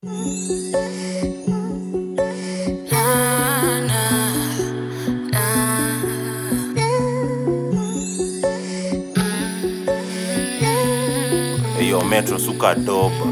Eyo metro suka doba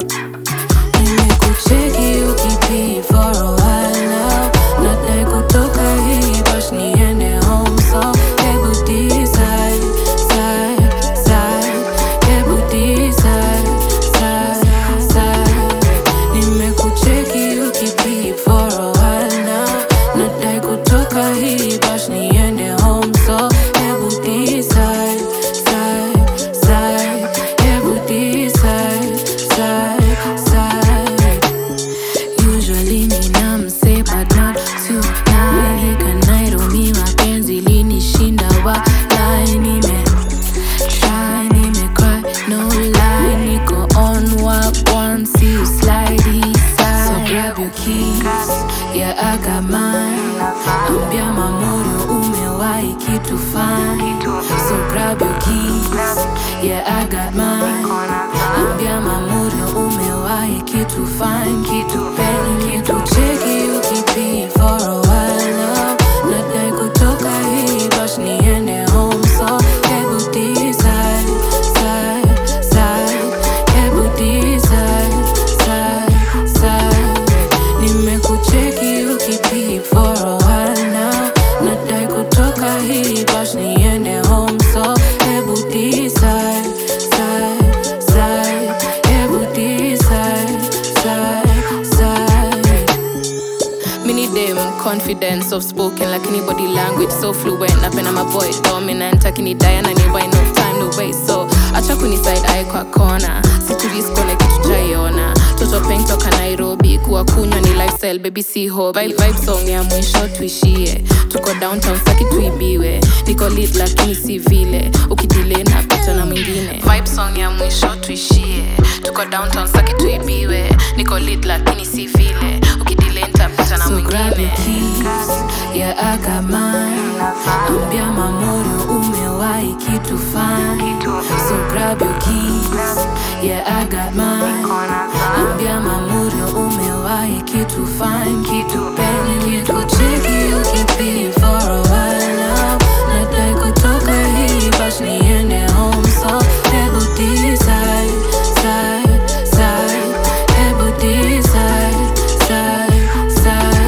Nimekucheki ukipi for a while now Nadai kutoka hii bash niende home so Hebu decide, side, side Hebu decide, side, side Nimekucheki ukipi for a while now Nadai kutoka hii bash niende home so Hebu decide, side, side Hebu decide, side, side Usually nina mse but not tonight Hika Nairobi mapenzi linishinda walai nime try nime cry no lie niko on walk one see you slide east side So grab your keys yeah I got mine Ambia mamorio umewahi kitu fine So grab your keys yeah I got mine Ambia mamorio umewahi kitu fine kitu penny kitu cheki ukipi for a while now Nadai kutoka hii bash niende home so Hebu decide, side, side Hebu decide, side, side Nimekucheki ukipi for a while now Nadai kutoka hii bash niende home so Hebu decide, side, side Hebu decide, side, side Mini dem confidence of spoken lakini body language so fluent napenda maboy dominant akini diana ni by no time no way so acha kuni side eye kwa kona situliskone kitu jaiona toto peng toka nairobi kuwa kunywa ni lifestyle baby si ho vibe, vibe song ya mwisho tuishie tuko downtown saki tuibiwe niko lit lakini si vile ukidile na pata na mwingine vibe song ya mwisho tuishie tuko downtown saki tuibiwe niko lit lakini si vile ukidile nitapata na So grab your mwingine keys, yeah I got mine Ambia mamorio umewahi kitu fine So grab your keys, yeah I got mine Ambia mamorio umewahi kitu fine Kitu penny, kitu cheki ukipi for a while now Nadai kutoka hii bash niende home so Hebu decide, side, side Hebu decide, side, side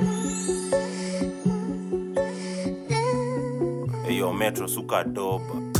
Eyo metro suka doba